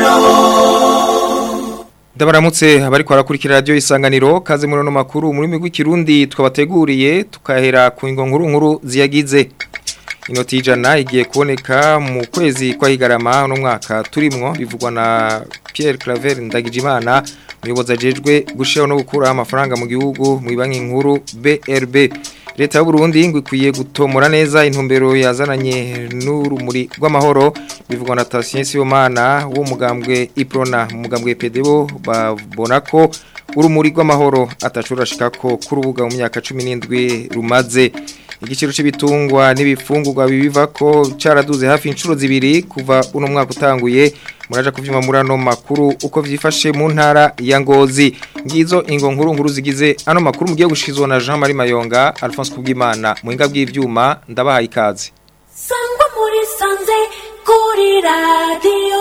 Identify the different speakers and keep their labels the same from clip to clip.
Speaker 1: Ndabaramutse abari kwarakurikira radio isanganiro kaze muri no makuru muri migwi kirundi twabateguriye tukahera ku ingo nkuru nkuru ziyagize inoti ijana igiye kuboneka mu kwezi kwa higarama no mwaka turimwo bivugwa na Pierre Claver Ndagijimana umuyobozi ajejwe gushiraho no gukura amafaranga mu gihugu mu banki nkuru BRB leta y'u Burundi ngo ikwiye gutomora neza intumbero yazananye n'urumuri rw'amahoro bivugwa na Tatien Sibomana wo mugambwe Iprona mu mugambwe PDO babona ko urumuri rw'amahoro atashurashika ko ku rubuga mu myaka 17 rumaze igiciro c'ibitungwa n'ibifungurwa bibiva ko caraduze hafi inshuro zibiri kuva uno mwaka utanguye muraja kuvyuma murano makuru uko vyifashe mu ntara ya Ngozi ngizo ingo nkuru nkuru zigize ano makuru mugiye gushizwa na Jean Marie Mayonga Alphonse Kubwimana muhinga bw'ivyuma ndabahaye ikaze
Speaker 2: Sangwa muri sanze kuri radio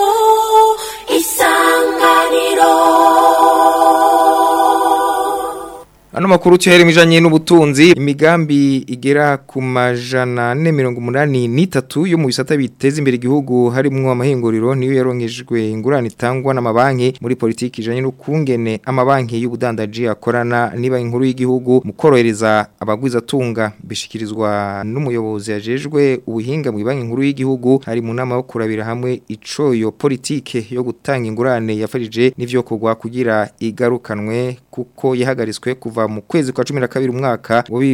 Speaker 2: isanganiro
Speaker 1: Ano makuru tuhere mijanye n'ubutunzi imigambi igera ku majana 483 yo mu bisata biteza imbere igihugu harimwo amahinguriro niyo yaronkejwe ingurane itangwa n'amabanki muri politiki ijanye no kungene amabanki y'ubudandaji akorana niba inkuru y'igihugu mu korohereza abagwiza tunga bishikirizwa n'umuyobozi yajejwe ubuhinga mu banki nkuru y'igihugu hari mu nama yo kurabira hamwe ico yo politike yo gutanga ingurane yafashije n'ivyo kugwa kugira igarukanwe kuko yahagaritswe kuva mu kwezi kwa 12 umwaka wa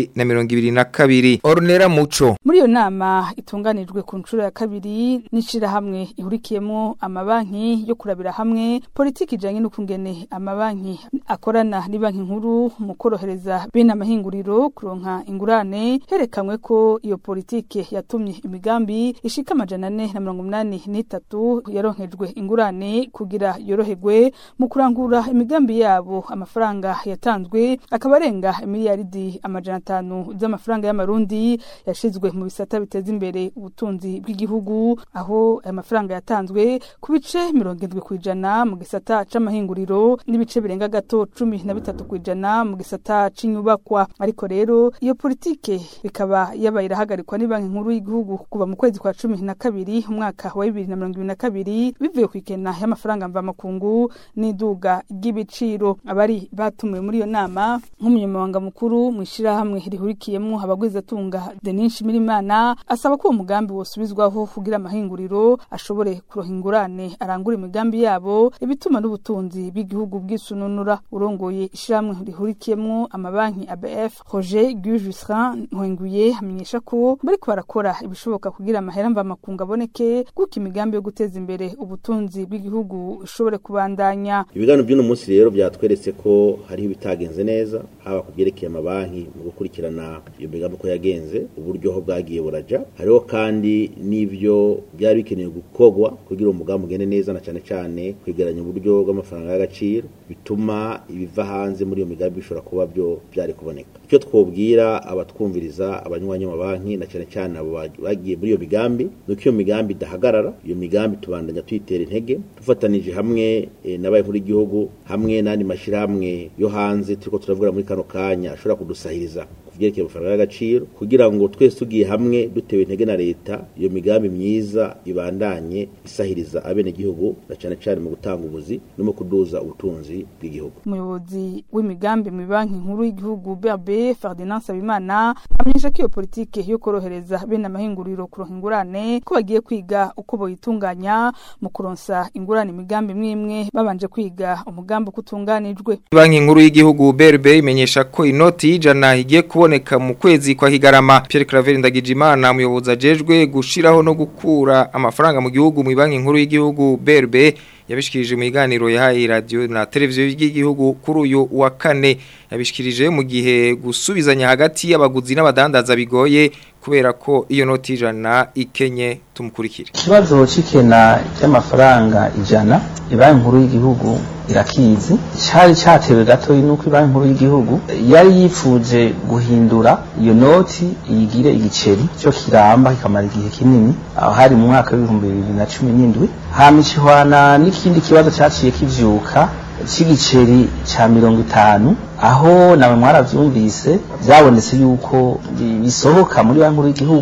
Speaker 1: 2022 Ornera Muco
Speaker 3: muri iyo nama itunganijwe ku nshuro ya kabiri n'ishira hamwe ihurikiyemo amabanki yo kurabira hamwe politiki ijanye n'ukungene amabanki akorana ni banki nkuru mu korohereza bene amahinguriro kuronka ingurane herekanwe ko iyo politike yatumye imigambi ishika amajana ane na mirongo umunani n'itatu yaronkejwe ingurane kugira yoroherwe mu kurangura imigambi yabo amafaranga yatanzwe akaba arenga miliyaridi amajana atanu z'amafaranga y'amarundi yashizwe mu bisata biteza imbere ubutunzi bw'igihugu aho aya mafaranga yatanzwe ku bice mirongo indwi ku ijana mu gisata c'amahinguriro n'ibice birenga gato cumi na bitatu ku ijana mu gisata c'inyubakwa ariko rero iyo politike bikaba yabaye irahagarikwa ni banki nkuru y'igihugu kuva mu kwezi kwa cumi na kabiri umwaka wa bibiri na mirongo ibiri na kabiri bivuye ku ikena y'amafaranga mvamakungu n'iduga ry'ibiciro abari batumiwe muri iyo nama nk'umunyamabanga mukuru mu ishirahamwe rihurikiyemo abagwizatunga Denis Shimirimana asaba ko uwo mugambi wosubizwaho kugira amahinguriro ashobore kuroha ingurane arangura imigambi yabo ibituma n'ubutunzi bw'igihugu bwisununura urongoye ishirahamwe rihurikiyemo amabanki ABF Roger Gujusrin Nkwenguye amenyesha ko bariko barakora ibishoboka kugira amahera mvamakungu aboneke kuko imigambi yo guteza imbere ubutunzi bw'igihugu ishobore kubandanya
Speaker 4: ibiganiro by'uno munsi rero byatweretse ko hariho ibitagenze neza haba ku byerekeye amabanki mu gukurikirana iyo migambi uko yagenze uburyo ho bwagiye buraja hariho kandi n'ibyo byari bikenewe gukorwa kugira uwo mugambi ugende neza na cyane cyane kwegeranya uburyo bw'amafaranga y'agaciro bituma ibiva hanze muri iyo migambi bishobora kuba byo byari kuboneka icyo twobwira abatwumviriza abanywanyi b'amabanki na cyane cyane abo bagiye muri iyo migambi nuko iyo migambi idahagarara iyo migambi tubandanya tuyitera intege dufatanije hamwe e, n'abaye nkuru igihugu hamwe n'andi mashyirahamwe yo hanze turiko turavuga muri kano kanya ashobora kudusahiriza kuvyerekeye amafaranga y'agaciro kugira ngo twese tugiye hamwe dutewe intege na leta iyo migambi myiza ibandanye isahiriza abene gihugu na cyane cyane mu gutanga ubuzi no mu kuduza ubutunzi bw'igihugu
Speaker 3: umuyobozi w'imigambi mu banki nkuru y'igihugu BRB Ferdinand Sabimana amenyesha ko iyo politike yo korohereza bene amahinguriro kuronka ingurane ko bagiye kwiga uko boyitunganya mu kuronsa ingurane imigambi imwe babanje kwiga umugambi uko utunganijwe
Speaker 1: banki nkuru y'igihugu BRB imenyesha ko inoti y'ijana igiye kuboneka mu kwezi kwa Higarama Pierre Claver Ndagijimana umuyobozi ajejwe gushiraho no gukura amafaranga mu gihugu mu banki nkuru y'igihugu BRB yabishikirije mu iganiro yahaye radio na televiziyo y'igihugu kuri uyu wa kane yabishikirije mu gihe gusubizanya hagati y'abaguzi n'abadandaza bigoye kubera ko iyo noti ijana ikenye tumukurikire
Speaker 5: ikibazo c'ikena ry'amafaranga ijana ibanki nkuru y'igihugu irakizi cari catewe gatoyi nuko ibanki nkuru y'igihugu yari yifuje guhindura iyo noti iyigire igiceri cyo kiramba kikamara igihe kinini aho hari mu mwaka w'ibihumbi bibiri na cumi n'indwi hama ikihwana n'ikindi kibazo caciye kivyuka c'igiceri ca mirongo itanu aho nawe mwaravyumvise byabonetse yuko bisohoka muri banki nkuru y'igihugu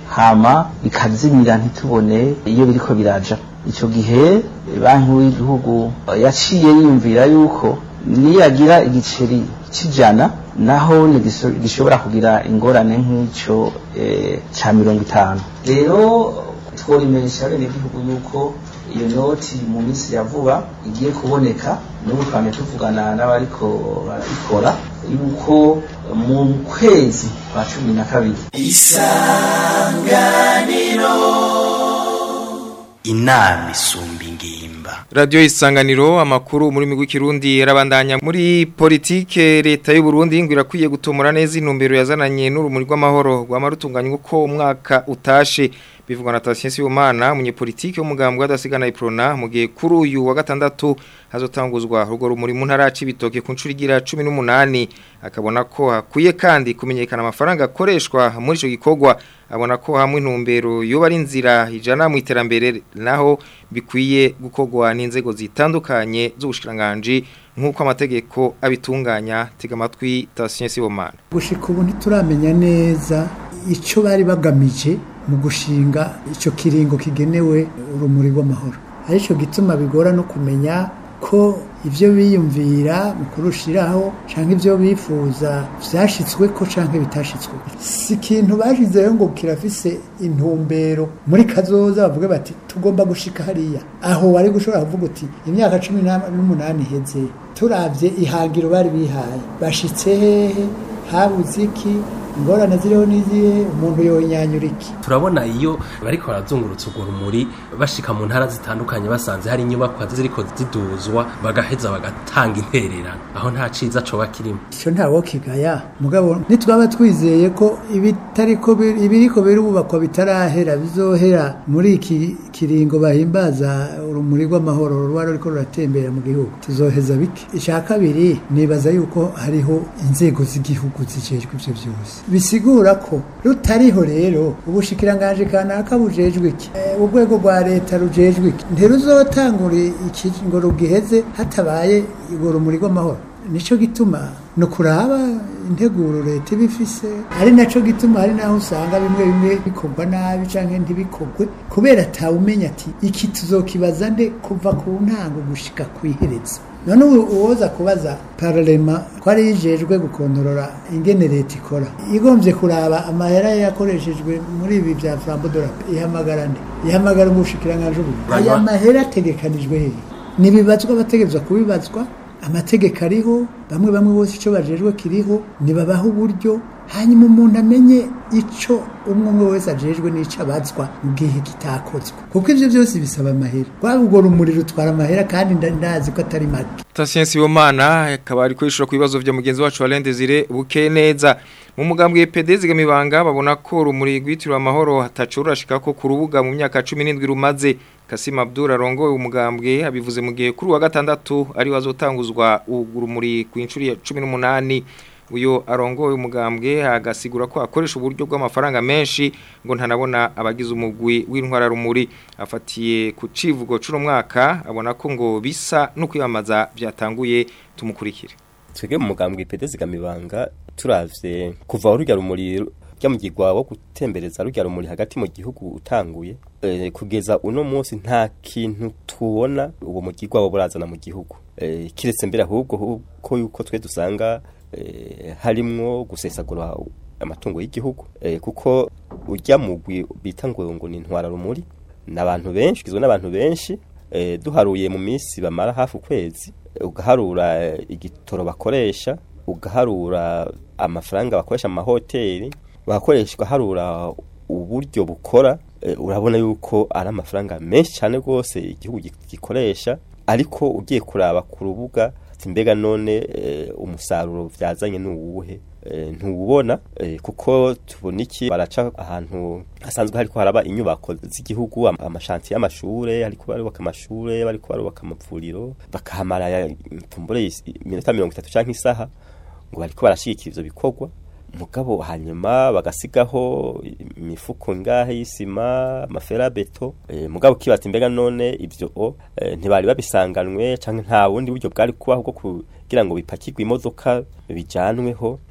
Speaker 5: hama bikazimira ntitubone iyo biriko biraja icyo gihe banki nkuru y'igihugu yaciye yiyumvira yuko niyagira igiceri cy'ijana naho nigiso- gishobora kugira ingorane nk'icyo eh, ca mirongo itanu rero tworimenyesha bene igihugu yuko iyo noti mu minsi ya vuba igiye kuboneka n'ubu twame tuvugana n'abariko barabikora yuko mu kwezi kwa cumi na kabiri
Speaker 6: inama isumba ingimba
Speaker 1: Radio isanganiro amakuru muri migwi kirundi yarabandanya muri politike leta y'u Burundi ngo irakwiye gutomora neza intumbero yazananye n'urumuri rw'amahoro rwamarutunganya uko umwaka utashe bivugwa na Tatien Sibomana umunyepolitike w'umugambwe w'adasigana iprona mu gihe kuri uyu wa gatandatu hazotanguzwa rugo rumuri mu ntara y'ibitoke ku ncuri igira 18 akabona ko hakwiye kandi kumenyekana amafaranga akoreshwa muri ico gikorwa abona ko hamwe intumbero yoba ari inzira ijana mu iterambere naho bikwiye gukorwa n'inzego zitandukanye z'ubushikiranganje nk'uko amategeko abitunganya tega amatwi Tatien Sibomana
Speaker 7: gushika ubu ntituramenya neza icyo bari bagamije mu gushinga icyo kiringo kigenewe urumuri rw'amahoro aricyo gituma bigora no kumenya ko ibyo biyumvira mu kurushiraho cyangwa ibyo bifuza byashyitswe ko cyangwa bitashitswe si ikintu bashyizeho ngo kirafise intumbero muri kazoza bavuga bati tugomba gushika hariya aho wari gushobora kuvuga uti imyaka cumi n'umunani iheze turabye ihangiro bari bihaye bashitse hehe habuze iki ingorane ziriho n'izihe umuntu yonyanyura iki
Speaker 8: turabona iyo bariko barazungurutsa urwo rumuri bashika mu ntara zitandukanye basanze hari inyubakwa ziriko ziduzwa bagaheza bagatanga intererano aho nta ciza coba kirimo
Speaker 7: icyo ntawo kigaya mugabo nitwaba twizeye ko ibitariko bir- ibiriko birubakwa bitarahera bizohera muri iki kiringo bahimbaza urumuri rw'amahoro ruba ruriko ruratembera mu gihugu tuzoheza bike icya kabiri nibaza yuko hariho inzego z'igihugu zijejwe ivyo vyose bisigura ko rutariho rero ubushikiranganje kanaka bujejwe iki Eh, urwego rwa leta rujejwe iki ntiruzotangura iki ngo rugiheze hatabaye urwo rumuri rw'amahoro nico gituma no kuraba integuro leta ibifise ari naco gituma hari naho usanga bimwe bimwe bikorwa nabi canke ntibikorwe kubera atawumenya ati iki tuzokibaza nde kuva ku ntango gushika kw'iherezo none ubu uwoza kubaza parlema ko ari yijejwe gukontorora ingene leta ikora igombye kuraba amahera yakoreshejwe muri ibi bya frambodorape ihamagara nde ihamagara umushikiranganje ubu aya mahera ategekanijwe hehe nibibazwa abategerezwa kubibazwa amategeko ariho bamwe bamwe bose icyo bajejwe kiriho nibabaho uburyo hanyuma umuntu amenye icyo umwe umwe wese ajejwe n'icyo abazwa mu gihe kitakozwe kuko ibyo byose bisaba amahera rwaba urwo rumuri rutwara amahera kandi nda- ndazi ko atari make
Speaker 1: Tatien Sibomana akaba ari kwishura ku bibazo vya mugenzi wacu Alain Desire buke neza mu mugambwe PD zigamibanga babona ko rumuri rwitirwa amahoro hatacurashika ko ku rubuga mu myaka 17 rumaze Kasim Abdul arongoye umugambwe abivuze mu gihe kuri wa gatandatu ari wazotanguzwa urumuri ku incuri ya 18 uyo arongoye umugambwe agasigura ko akoresha uburyo bw'amafaranga menshi ngo ntanabona abagize umugwi w'intwara rumuri afatiye ku civugo c'uno mwaka abona ko ngo bisa no kwiyamaza byatanguye tumukurikire
Speaker 9: twebwe mu mugambwe ipede zigamibanga turavye kuva urujya rumuri ryamugirwa wo gutembereza rujya rumuri hagati mu gihugu utanguye e, kugeza uno munsi nta kintu tubona uwo mugirwa wo burazana mu gihugu e, kiretse mbere ahubwo hu- ko yuko twe dusanga e, harimwo gusesagura amatungo y'igihugu e, kuko urya mugwi bita ngo ngo ni intwara rumuri n'abantu benshi kizwe n'abantu benshi e, duharuye mu minsi bamara hafi ukwezi ugaharura eh, igitoro bakoresha ugaharura amafaranga bakoresha mu mahoteli bagakoreshwa harura uburyo bukora eh, urabona yuko ari amafaranga menshi cyane rwose igihugu gi- gikoresha ariko ugiye kuraba ku rubuga ati mbega none eh, umusaruro byazanye ni uwuhe Eh, ntuwubona eh, kuko tubona iki baraca ahantu hasanzwe hariko haraba inyubako z'igihugu am- amashanti y'amashure hariko barubaka amashure bariko barubaka amavuriro bakahamara ya- tumbure is- iminota mirongo itatu canke isaha ngo bariko barashigikira ivyo bikorwa mugabo hanyuma bagasigaho imifuko ngahe y'isima amaferabeto e, mugabo kibati mbega none ivyo o e, ntibari babisanganwe canke nta bundi buryo bwari kubaho bwo kugira ngo bipakirwe imodoka bijanweho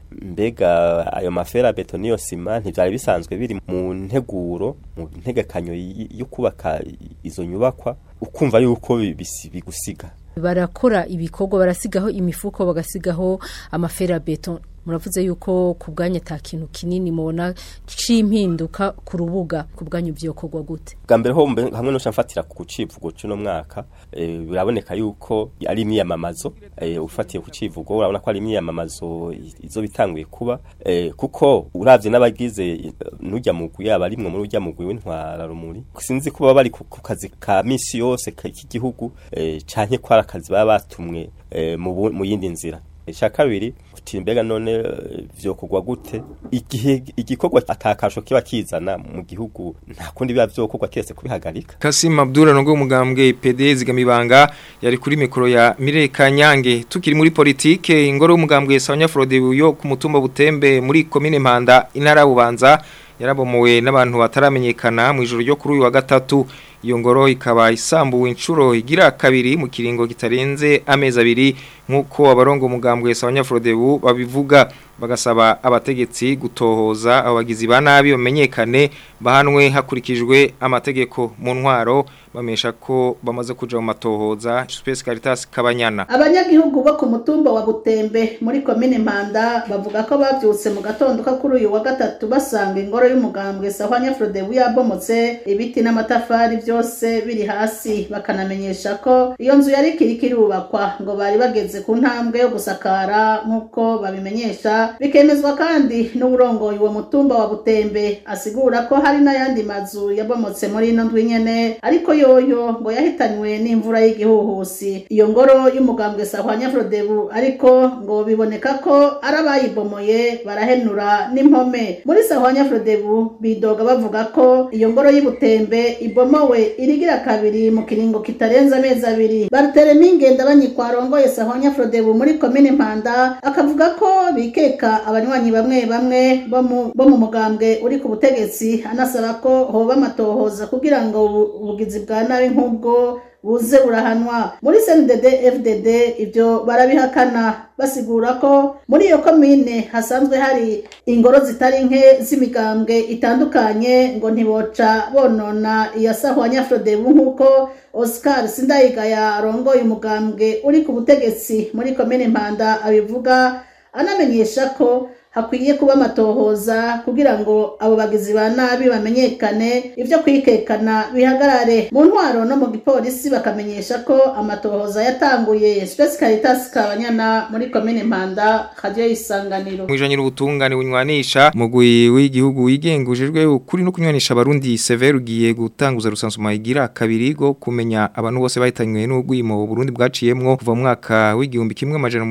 Speaker 9: mbega ayo mafera beto niyo sima ntivyari bisanzwe biri mu nteguro mu ntegekanyo y- yo kubaka izo nyubakwa ukumva yuko bi- bisi- bigusiga
Speaker 10: barakora ibikorwa barasigaho imifuko bagasigaho amaferabeto muravuze yuko ku bwanyu ata kintu kinini mubona c'impinduka ku rubuga ku bwanyu vyokorwa gute
Speaker 9: bwa mbere ho mbe- hamwe no mfatira ku civugo cy'uno mwaka eh, biraboneka yuko ari imyiyamamazo eh, ufatiye ku civugo urabona ko ari imyiyamamazo i- izo bitanguye kuba eh, kuko uravye n'abagize eh, n'urya mugwi yaba arimwe muri urya mugwi w'intwara rumuri sinzi kuba bari ku ku kazi ka misi yose ka- k'igihugu eh, canke ko ari akazi baba batumwe eh, mu bu- mu yindi nzira icya kabiri uti mbega none eh, vyokorwa gute igihe igikorwa atakasho kiba kizana mu gihugu nta kundi biba vyokorwa kiretse kubihagarika
Speaker 1: Kasim Abdullah nongo umugambwe PD zigamibanga yari kuri mikoro ya Mireka Nyange tukiri muri politike ingoro y'umugambwe Sawanya Frode yo ku mutumba butembe muri commune Mpanda intara bubanza yarabomowe n'abantu bataramenyekana mu ijoro ryo kuri uyu wa gatatu iyo ngoro ikaba isambuwe inshuro igira kabiri mu kiringo kitarenze amezi abiri nk'uko abarongo umugambwe Sawanya Frode babivuga bagasaba abategetsi gutohoza abagizi ba nabi bamenyekane bahanwe hakurikijwe amategeko mu ntwaro bamesha ko bamaze kuja mu matohoza Space Caritas Kabanyana
Speaker 11: abanyagihugu bo ku mutumba wa butembe muri komine mpanda bavuga ko bavyutse mu gatondo ko kuri uyu wa gatatu basanga ingoro y'umugambwe sahwanya frodebu yabomotse ibiti n'amatafari byose biri hasi bakanamenyesha ko iyo nzu yari ikiri kirubakwa ngo bari bageze ku ntambwe yo gusakara nk'uko babimenyesha bikemezwa kandi n'uburongoye uwo mutumba wa butembe asigura ko hari n'ayandi mazu yabomotse muri ino ndwi nyene ariko yoyo ngo yahitanywe n'imvura y'igihuhusi iyo ngoro y'umugambwe sahwanya frodebu ariko ngo biboneka ko ari abayibomoye barahenura n'impome muri sahwanya frodebu bidoga bavuga ko iyo ngoro y'ubutembe ibomowe irigira kabiri mu kiringo kitarenze amezi abiri baruterema ingenda banyikwarongoye sahwanya frodebu muri komine mpanda akavuga ko bikeka abanywanyi bamwe bamwe bo mu- bo mu mugambwe uri ku butegetsi anasaba ko hoba amatohoza kugira ngo ubu- ubugizi bwa nabi nk'ubwo buze burahanwa muri CNDD FDD ibyo barabihakana basigura ko muri iyo komine hasanzwe hari ingoro zitari nke z'imigambwe itandukanye ngo ntiboca bonona iya sahwanya Frodebu nk'uko Oscar Sindayigaya arongoye umugambwe uri ku butegetsi muri komine Mpanda abivuga anamenyesha ko hakwiye kuba amatohoza kugira ngo abo bagizi ba nabi bamenyekane ibyo kwikekana bihagarare mu ntwaro no mu gipolisi bakamenyesha ko amatohoza yatanguye Space Caritas Kabanyana muri komine Mpanda radio isanganiro
Speaker 1: Mwijanye n'ubutungane bunywanisha mugwi w'igihugu wigengujejwe ukuri no kunywanisha abarundi Sever ugiye gutanguza rusansuma igira kabiri go kumenya abantu bose bahitanywe n'ugwimo Burundi bwaciyemwo kuva mu mwaka w'igihumbi kimwe amajana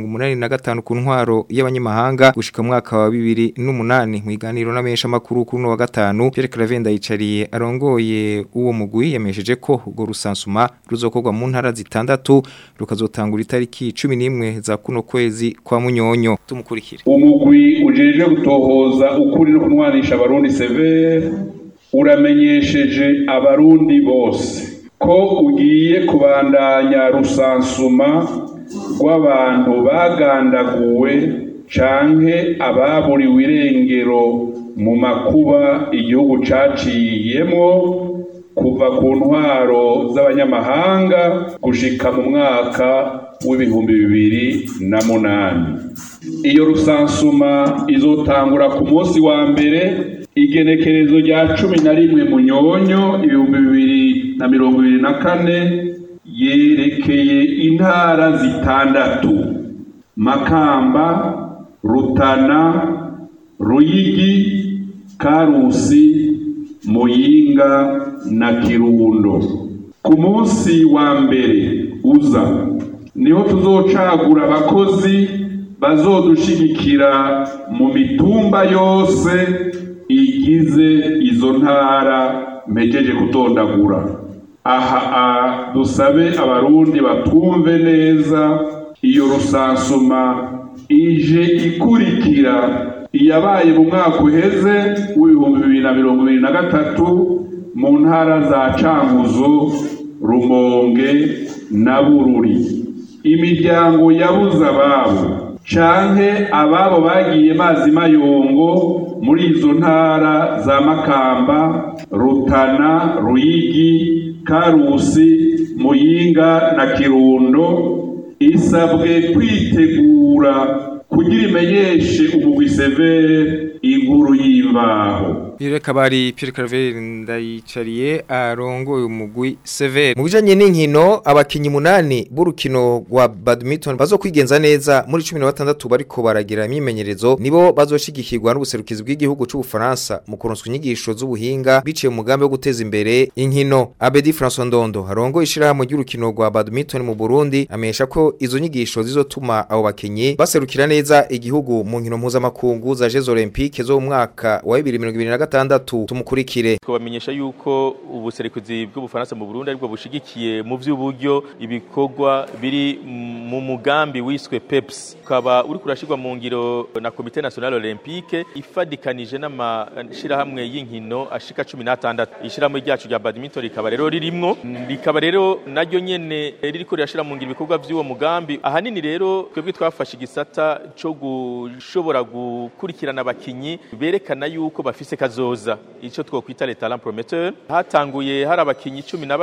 Speaker 1: 885 ku ntwaro y'abanyamahanga gushika mu mwaka wa 2008 mu iganiro n'amesha makuru kuri no wa gatanu Pierre Cravenda yicariye arongoye uwo mugwi yamesheje ko urwo rusansuma ruzokorwa mu ntara zitandatu rukazotangura itariki 11 za kuno kwezi kwa munyonyo tumukurikire
Speaker 12: umugwi ujeje gutohoza ukuri no kunwanisha abarundi severe uramenyesheje abarundi bose ko ugiye kubandanya rusansuma rw'abantu bagandaguwe canke ababuriwe irengero mu makuba igihugu caciyemwo kuva ku ntwaro z'abanyamahanga gushika mu mwaka w'ibihumbi bibiri na munani iyo rusansuma izotangura ku munsi wa mbere igenekerezo rya cumi na rimwe munyonyo ibihumbi bibiri na mirongo ibiri na kane yerekeye intara zitandatu makamba rutana ruyigi karusi muyinga na kirundo ku munsi wa mbere uza niho tuzocagura abakozi bazodushigikira mu mitumba yose igize izo ntara mpejeje kutondagura aha a dusabe abarundi batumve neza iyo rusansuma ije ikurikira iyabaye mu mwaka uheze w'ibihumbi bibiri na mirongo ibiri na gatatu mu ntara za cankuzo rumonge na bururi imiryango yabuze ababo canke ababo bagiye mazi mayongo muri izo ntara za makamba rutana ruyigi karusi muyinga na kirundo isabwe kwitegura kugira imenyeshe umugwi severe inkuru y'imbaho
Speaker 1: Pierre Kabari Pierre Claver ndayicariye arongoye umugwi Sever mu bijanye n'inkino abakinyi munani b'urukino rwa badminton bazokwigenza neza muri 16 bariko baragira imyimenyerezo nibo bazoshigikirwa n'ubuserukizi bw'igihugu c'u Faransa mu kuronswa inyigisho z'ubuhinga biciye mu mugambi wo guteza imbere inkino Abedi François Ndondo arongoye ishirahamwe ry'urukino rwa badminton mu Burundi amesha ko izo nyigisho zizotuma abo bakinyi baserukira neza igihugu mu nkino mpuzamakungu za Jeux Olympiques zo mu mwaka wa 2025 gatandatu tumukurikire
Speaker 13: twabamenyesha yuko ubuserekuzi bw'ubufaransa mu Burundi aribwo bushigikiye mu by'uburyo ibikorwa biri mu mugambi wiswe PEPS ukaba uri kurashirwa mu ngiro na Comité National Olympique ifadikanije n'amashirahamwe y'inkino ashika 16 ishirahamwe ryacu rya badminton rikaba rero ririmwo rikaba rero naryo nyene ririko rirashira mu ngiro ibikorwa by'uwo mugambi ahanini rero twebwe twafashe igisata cyo gushobora gukurikirana abakinyi berekana yuko bafise kazoza ico twokwita les talents prometteurs hatanguye hari abakinyi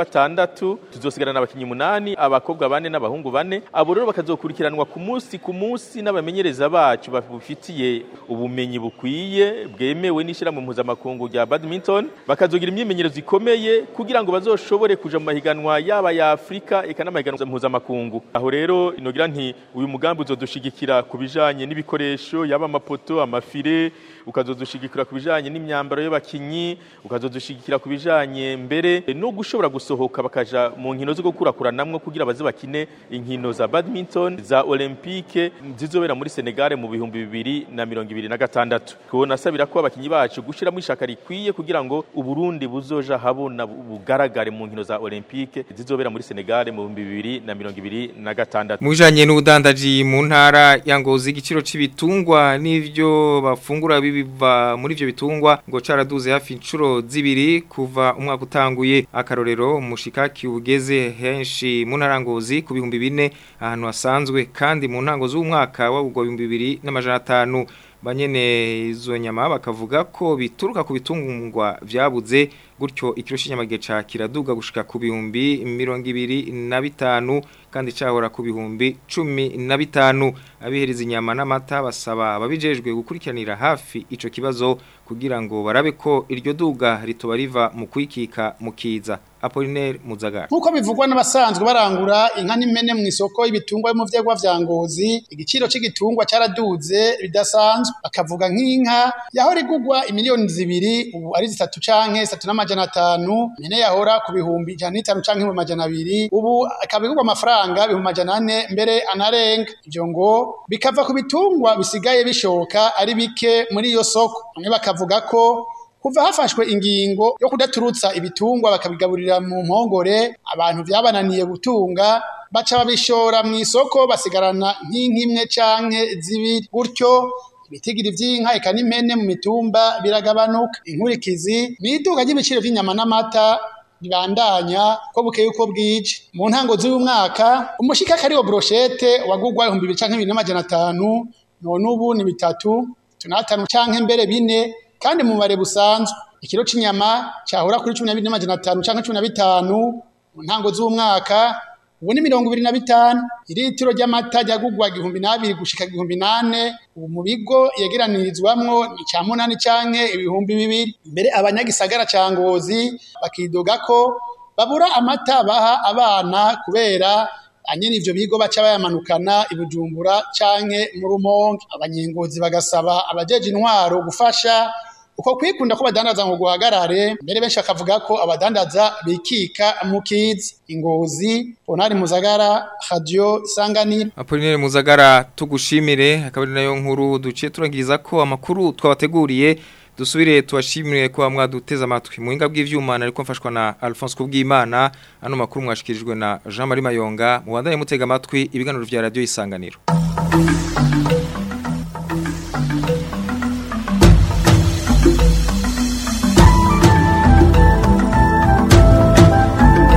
Speaker 13: 16 tuzosigarana abakinyi munani abakobwa bane n'abahungu bane abo rero bakazokurikiranwa ku munsi ku munsi n'abamenyereza bacu bafitiye ubumenyi bukwiye bwemewe n'ishyirahamwe mpuzamakungu rya badminton bakazogira imyimenyerezo ikomeye kugira ngo bazoshobore kuja mu mahiganwa yaba ya Afrika eka n'amahiganwa mpuzamakungu aho rero inogira nti uyu mugambi uzodushigikira ku bijanye n'ibikoresho yaba amapoto amafire ukazodushigikira ku bijanye n'imyambaro y'abakinyi ukazodushigikira ku bijanye mbere no gushobora gusohoka bakaja mu nkino zo gukurakuranamwo kugira baze bakine inkino za badminton za olympique zizobera muri Senegal mu bihumbi bibiri na mirongo ibiri na gatandatu kubona sabira ko abakinyi bacu gushiramo ishaka rikwiye kugira ngo uburundi buzoja habona bugaragare mu nkino za olympique zizobera muri Senegal mu bihumbi bibiri na mirongo ibiri na gatandatu
Speaker 1: mu bijanye n'ubudandaji mu ntara ya Ngozi igiciro c'ibitungwa n'ivyo bafungura biva muri ivyo bitungwa ngo caraduze hafi inshuro zibiri kuva umwaka utanguye akarorero umushikaki ugeze henshi mu ntara ngozi ku bihumbi bine ahantu hasanzwe kandi mu ntango z'umwaka w'ubwo bihumbi bibiri n'amajana atanu banyene izo nyama bakavuga ko bituruka ku bitungwa vyabuze gutyo ikiro c'inyama gica kiraduga gushika ku bihumbi mirongo ibiri na bitanu kandi cahora ku bihumbi cumi na bitanu abihereza inyama n'amata basaba ababijejwe gukurikiranira hafi ico kibazo kugira ngo barabe ko iryo duga ritoba riva mu kwikika mu kiza Apollinaire Muzagara
Speaker 14: nkuko bivugwa n'abasanzwe barangura inka n'imene mu isoko y'ibitungwa mu vyegwa vya ngozi igiciro c'igitungwa caraduze bidasanzwe akavuga nk'inka yahora igugwa imiliyoni zibiri ubu ari zitatu canke zitatu n'amajana atanu mene yahora ku bihumbi ijana n'itanu canke ibihumbi amajana abiri ubu akaba igugwa amafaranga ibihumbi amajana ane mbere anarenga ivyo ngo bikava ku bitungwa bisigaye bishoka ari bike muri iyo soko bamwe bakavuga ko kuva hafashwe ingingo yo kudaturutsa ibitungwa bakabigaburira mu mpongore abantu vyabananiye gutunga baca babishora mu isoko basigarana nk'inkimwe canke zibiri gutyo ibitigiri vy'inka eka n'impene mu mitumba biragabanuka inkurikizi n'iduka ry'ibiciro vy'inyama n'amata bibandanya ko bukeye uko bwije mu ntango z'uyu mwaka umushikaka ariwo brochette wagugwa ibihumbi bibiri canke bibiri n'amajana atanu none ubu ni bitatu tunatanu canke mbere bine kandi mu bare busanzwe ikiro c'inyama cyahora kuri 12 canke 15 mu ntango z'umwaka ubu ni mirongo ibiri na bitanu iritiro ry'amata ryagugwa igihumbi n'abiri gushika igihumbi nane ubu mu bigo yegeranirizwamwo ni cya munani canke ibihumbi bibiri mbere abanyagisagara ca ngozi bakidoga ko babura amata baha abana kubera anyene ivyo bigo baca bayamanukana ibujumbura canke mu rumonge abanyengozi bagasaba abajeje intwaro gufasha uko kwikunda ko badandaza ngo guhagarare mbere benshi bakavuga ko abadandaza bikika mu kizi ingozi Bonari Muzagara Radio Isanganiro
Speaker 1: Apollinaire Muzagara tugushimire akaba nayo nkuru duciye turangiriza ko amakuru twabateguriye dusubire tubashimire ko mwaduteze amatwi mu hinga bw'ivyuma ariko mfashwa na Alphonse Kubwimana ano makuru mwashikirijwe na Jean Marie Mayonga mu bandanye mutega amatwi ibiganiro vya radio Isanganiro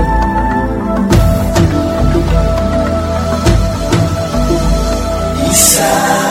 Speaker 6: Isa
Speaker 2: isanganiro